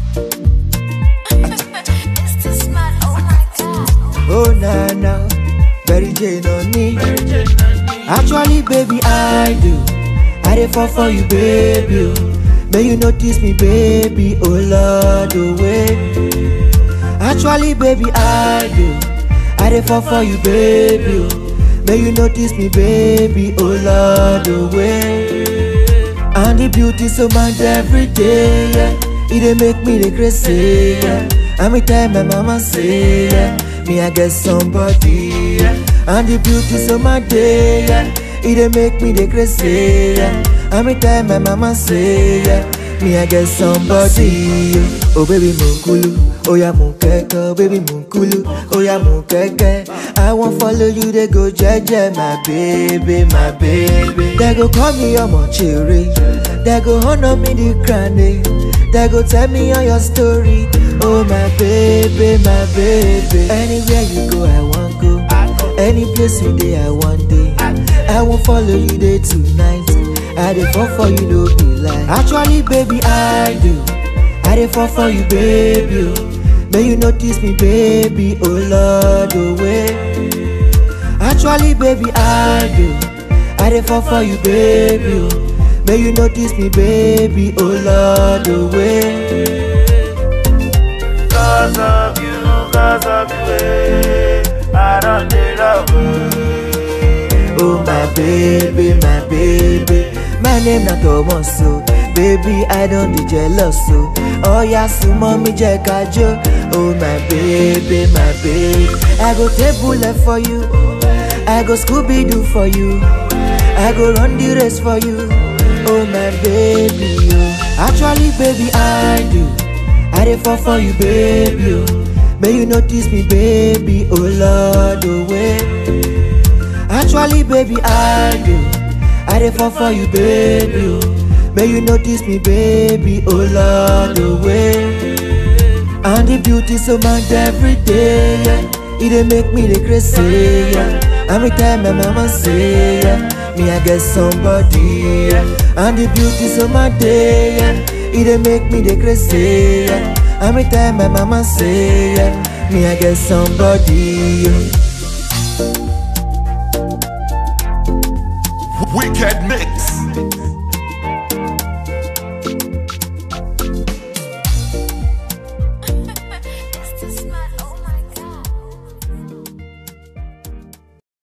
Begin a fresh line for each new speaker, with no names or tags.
It's too smart, oh my god.
Oh na na, Mary Jane on me. Actually, baby, I do. I dey fall for you, baby. oh. May you notice me, baby. Oh Lord, oh way. Actually, baby, I do. I dey fall for you, baby. oh. May you notice me, baby. Oh Lord, oh way. And the beauty so much every day, yeah. It dey make me dey crazy, yeah. And me tell my mama say, yeah. Me I get somebody, yeah. And the beauty so much day, yeah. It dey make me dey crazy, yeah. And me tell my mama say, yeah. Me I get somebody, yeah. Oh baby munkulu, oh yeah munkeke, baby munkulu, oh yeah munkeke. I won't follow you, they go jeje, my baby, my baby. They go call me your cherry, they go honor me the granny, they go tell me all your story. Oh my baby, my baby. Anywhere you go, I want go. Any place you day, I want day. I won't follow you there tonight. I dey fall for you, no be lie. Actually, baby, I do. I dey fall for you, baby. Oh. May you notice me, baby. Oh Lord, oh way. Actually, baby, I do. I dey fall for you, baby. Oh. May you notice me, baby. Oh Lord, oh way.
Cause of you, cause of you, eh, I don't need love. eh.
Oh my baby, my baby. My name na Thomas so Baby, I don't be jealous so Oh yeah, so mommy jẹ́ ká jó Oh my baby, my baby. I go take bullet for you. I go Scooby Doo for you. I go run the race for you. Oh my baby, oh. Actually, baby, I do. I dey fall for you, baby. Oh. May you notice me, baby. Oh Lord, oh way. Actually, baby, I do. I dey fall for you, baby. Oh. May you notice me, baby. Oh Lord, oh way. And the beauty so much every day, yeah. It dey make me dey crazy, yeah. And me tell my mama say, yeah. Me I get somebody, yeah. And the beauty so much day, yeah. It dey make me dey crazy, yeah. And me tell my mama say, yeah. Me I get somebody, yeah.
Wicked Mix.